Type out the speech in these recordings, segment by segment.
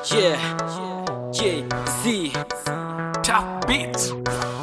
Yeah, J Z Top Beats.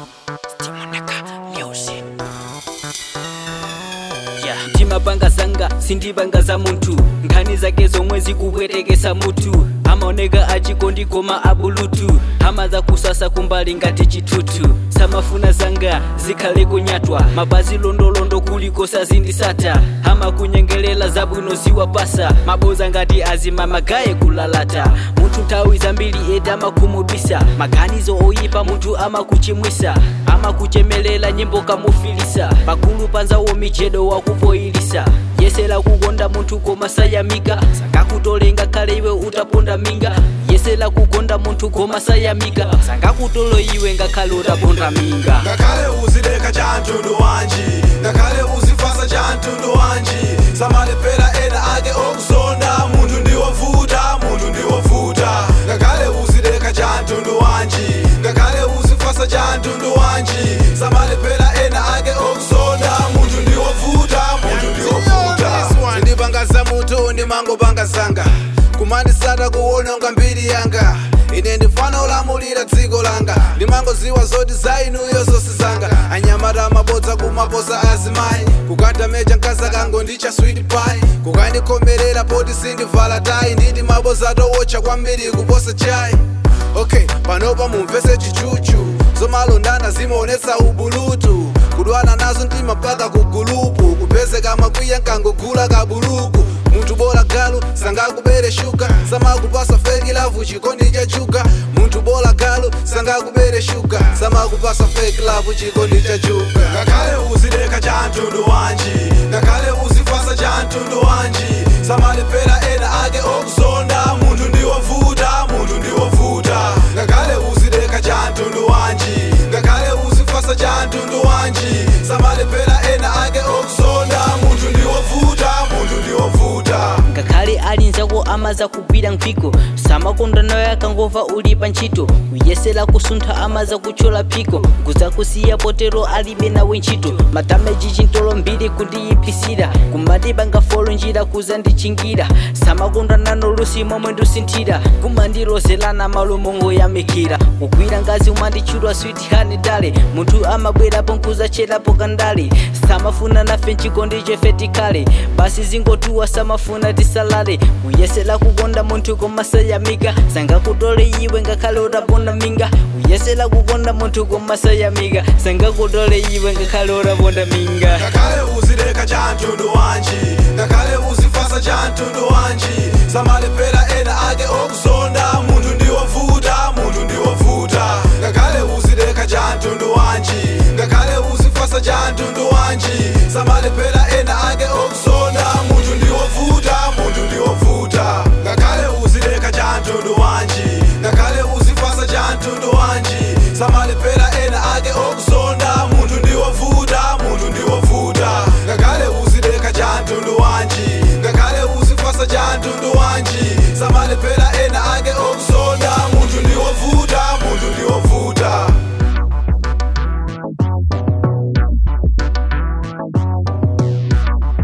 Yeah. ndimapanga zanga sindipanga za munthu nkhani zake zomwe zikupwetekesa mutu amaoneka achikondigoma abulutu amaza kusasa kumbali ngati chitutu samafuna zanga zikhale kunyatwa mapazi londolondo kuliko sazindisata amakunyengelela zabwino ziwapasa maboza ngati azima magaye kulalata munthu nthawi zambiri eda amakhumudwisa maganizo oyipa munthu amakuchimwisa amakuchemelela nyimbo kamufilisa pagulu panzawo mijedo wakupoyilisa yesera kukonda munthu koma sayamika sangakutolenga khale iwe utaponda minga yesera kukonda munthu koma sayamika sangakutolo iwe ngakhale utaponda minga ngakhale uzideka cha mtundu wanji ngakhale uzifasa cha mtundu wanji samalepera ena ake okuzonda munthu ndiwovuta munthu ndiwovuta ngakhale uzideka cha mtundu wanji ngakhale uzifasa cha mtundu wanji samalepera ena ake okuzonda munthu ndiwovuta munthu ndiwovuta sindipangaza munthu ndimangopanga zanga kumandisata kuwononga mbiri yanga ine ndifana olamulira dziko langa ndimangoziwa zoti za inuyo zonse zanga anyamata amabodza kumaposa azimayi kukata meja mkazi akango ndicha sweet pie kukandikhomerera poti sindivala tayi nditi maboza towocha kwambiri kuposa chai okay panopa mumvese chichuchu zomalondana zimaonetsa ubulutu kudwana nazo mtima mpaka kugulupu kupezeka makwiya nkangogula kabuluku munthu bola galu sangakubere shuga samakupasa fake love chikondi cha chuga munthu bola galu sangakubere shuga samakupasa fake love chikondi cha chuga ngakhale uzideka cha mtundu wanji ngakhale uzifasa cha mtundu wanji samalepera ena ake okuzonda munthu ndiwovuta munthu ndiwovuta ngakhale uzideka cha mtundu wanji ngakhale uzifasa cha mtundu wanji samalepera ena ake okuzonda munthu ndiwovuta munthu ndiwovuta ngakhale ali nzako amaza kugwira mphiko samakonda nayo akangova uli pa ntchito kuyesera kusuntha amaza kuchola phiko kuzakusiya potero alibe nawe ntchito madameji chintolo mbiri kundiyipisira kumadipanga folo njira kuzandichingira samakonda nano lusi momwe ndusinthira kumandilozelana malo mongoyamikira kugwira ngazi umanditchulwa sweet honey dale munthu amabwerapo nkuzacherapo kandale samafuna nafe nchikondi chefe tikhale basi zingotuwa samafuna tisalale kuyesera kukonda munthu koma sayamika sangakutole iwe ngakhale utaponda minga kuyesera kukonda munthu koma sayamika sangakutole iwe ngakhale utaponda minga ngakhale uzideka cha mtundu wanji ngakhale uzifasa cha mtundu wanji samalepera ena ake okuzonda munthu ndiwovuta munthu ndiwovuta ngakhale uzideka cha mtundu wanji ngakhale uzifasa cha mtundu wanji samalepera ena ake okuzonda munthu ndiwovuta munthu ndiwovuta ngakhale uzideka cha mtundu wanji ngakhale uzifasa cha mtundu wanji samalepera ena ake okuzonda munthu ndiwovuta munthu ndiwovuta ngakhale uzideka cha mtundu wanji ngakhale uzifasa cha mtundu wanji samalepera ena ake okuzonda munthu ndiwovuta munthu ndiwovuta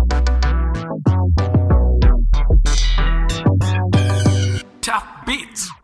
Top Beats.